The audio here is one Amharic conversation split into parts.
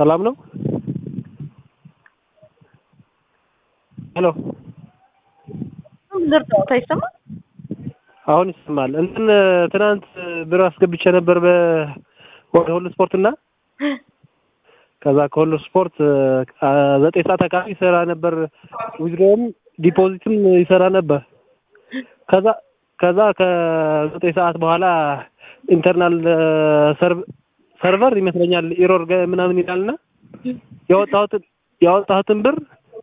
ሰላም ነው? ሄሎ ልርዳዎት አይሰማም? አሁን ይሰማል። እንትን ትናንት ብር አስገብቼ ነበር በ ወደ ሁሉ ስፖርት እና ከዛ ከሁሉ ስፖርት ዘጠኝ ሰዓት አካባቢ ይሰራ ነበር። ዊዝድሮውም ዲፖዚትም ይሰራ ነበር። ከዛ ከዛ ከዘጠኝ ሰዓት በኋላ ኢንተርናል ሰርቨር ይመስለኛል ኢሮር ምናምን ይላልና ያወጣሁትን ያወጣሁትን ብር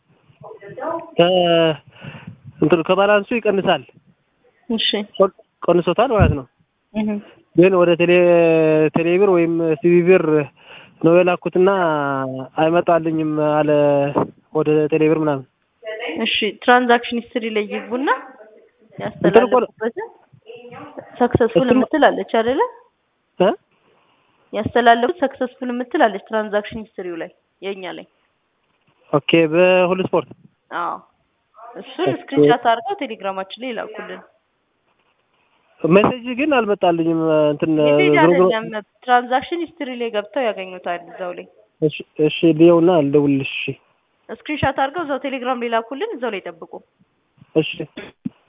እንትን ከባላንሱ ይቀንሳል። እሺ ቀንሶታል ማለት ነው። ግን ወደ ቴሌ ቴሌብር ወይም ሲቢ ብር ነው የላኩትና አይመጣልኝም አለ ወደ ቴሌብር ምናምን። እሺ ትራንዛክሽን ሂስትሪ ላይ ይግቡና ያስተላለፉበትን ሰክሰስፉል የምትል አለች አይደለ? እ ያስተላለፉት ሰክሰስፉል የምትል አለች ትራንዛክሽን ሂስትሪው ላይ የኛ ላይ። ኦኬ በሁሉ ስፖርት አዎ እሱን ስክሪንሻት አድርገው ቴሌግራማችን ላይ ይላኩልን። ሜሴጅ ግን አልመጣልኝም። እንትን ሜሴጅ ዞሮ ዞሮ- አይደለም ትራንዛክሽን ሂስትሪ ላይ ገብተው ያገኙታል እዛው ላይ። እሺ እሺ ልየውና ልደውልልሽ። እሺ ስክሪንሻት አድርገው እዛው ቴሌግራም ላይ ላኩልን፣ እዛው ላይ ጠብቁ። እሺ